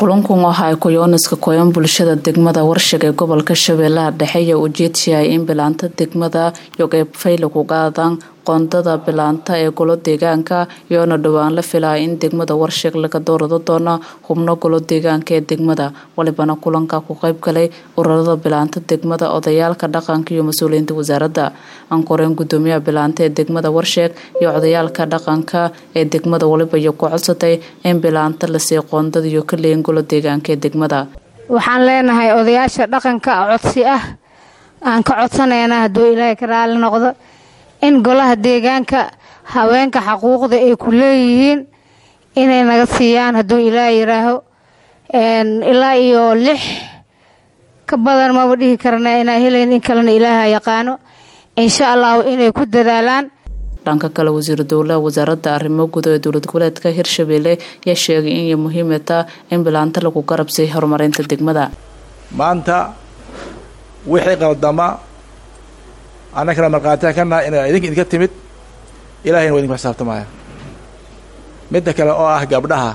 kulankun waxa ay kuyooniska koyan bulshada degmada warshig ee gobolka shabeellaha dhexe iyo ujeedsiyahay in bilaanta degmada yogeybfayla ku qaadaan qoondada bilaanta ee golo deegaanka iyoona dhowaan la filaya in degmada warshig laga doorado doono xubno golo deegaanka ee degmada walibana kulanka ku qayb galay ururada bilaanta degmada odayaalka dhaqanka iyo mas-uuliyiinta wasaaradda ankoreen gudoomiyaha bilaanta ee degmada warsheeg iyo odayaalka dhaqanka ee degmada waliba iyo ku codsatay in bilaanta lasii qoondada iyo ka leeyin golo deegaanka ee degmada waxaan leenahay odayaasha dhaqanka codsi ah aan ka codsanayna hadduu ilaahay ka raali noqdo in golaha deegaanka haweenka xaquuqda ay ku leeyihiin inay naga siiyaan hadduu ilaah yiraaho ilaa iyo lix ka badan maba dhihi karna inaa helayn in kalena ilaaha yaqaano insha allahu inay ku dadaalaan dhanka kale wasiiru dowlaha wasaaradda arrimo guud ee dowlad goboleedka hirshabeelle ayaa sheegay inay muhiimata in bilaanta lagu garabsay horumarinta degmada maanta wixii qaldama annagana markhaatiya ka naha ina idinka idinka timid ilahayna waa idinku xisaabtamaya midda kale oo ah gabdhaha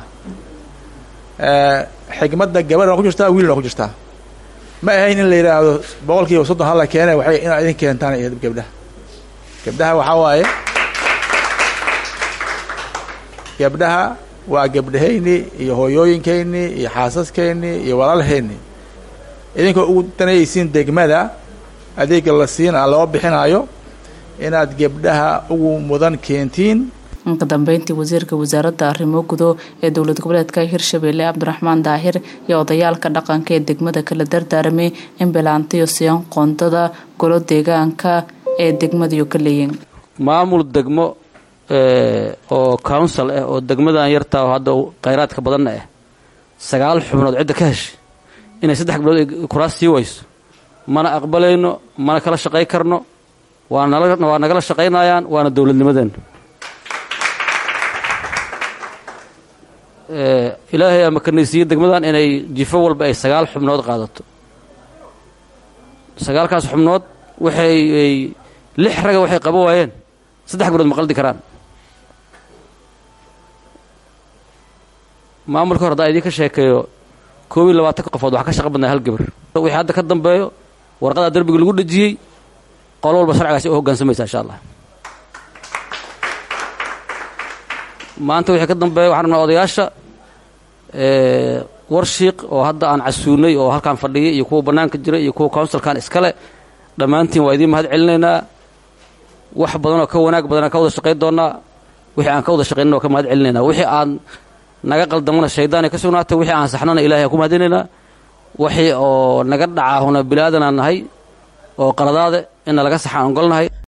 xigmadda gabadhan waa ku jirtaa wiilna waa ku jirtaa ma ahayn in la yidhaahdo boqol kiiba soddon hala keene waxay inaad idin keentaan iyo gabdhaha gabdhaha waxaa waaye gabdhaha waa gabdhahaynii iyo hooyooyinkaynii iyo xaasaskaynii iyo walaalhaynii idinkoo ugu danayaysiin degmada adeega la siina loo bixinaayo inaad gabdhaha ugu mudan keentiin ka dambeyntii wasiirka wasaaradda arrimo gudo ee dowlad goboleedka hirshabeelle cabdiraxmaan daahir iyo odayaalka dhaqanka ee degmada kala dardaaramay in bilaantayo siyan qoondada golo deegaanka ee degmadayo ka leeyiin maamul degmo oo council ah oo degmadan yartaa oo hadda khayraadka badanna ah sagaal xubnood cidda ka heshay inay saddex gabdhood ay kuraas sii wayso mana aqbalayno mana kala shaqay karno waa waa nagala shaqaynayaan waana dowladnimadeenna ilaahay ama kanaysiiye degmadan inay jifo walba ay sagaal xubnood qaadato sagaalkaas xubnood waxay lix raga waxay qaba waayeen saddex gabdhood ma qaldi karaan maamulka hor haddaan idinka sheekeeyo koob iyo labaatanka qofood waxaa ka shaqa badnaa hal gabar wixii hadda ka dambeeyo warqadaa derbiga lagu dhejiyey qolo walba sharcigaasi u hoggaansamaysa insha allah maanta wixii ka dambeeya waxaan rabnaa odayaasha warshiiq oo hadda aan casuunay oo halkaan fadhiyay iyo kuwa bannaanka jira iyo kuwa counsilkan iskale dhammaantiin waa idiin mahad celinaynaa wax badanoo ka wanaag badanaan ka wada shaqayn doonnaa wixii aan ka wada shaqaynana waa ka mahad celinaynaa wixii aan naga qaldamana shaydaanay ka sugnaatay wixii aan saxnana ilahay aan ku mahadinaynaa wixii oo naga dhacaahuna bilaadanaan nahay oo qaladaade inna laga saxa aan ogolnahay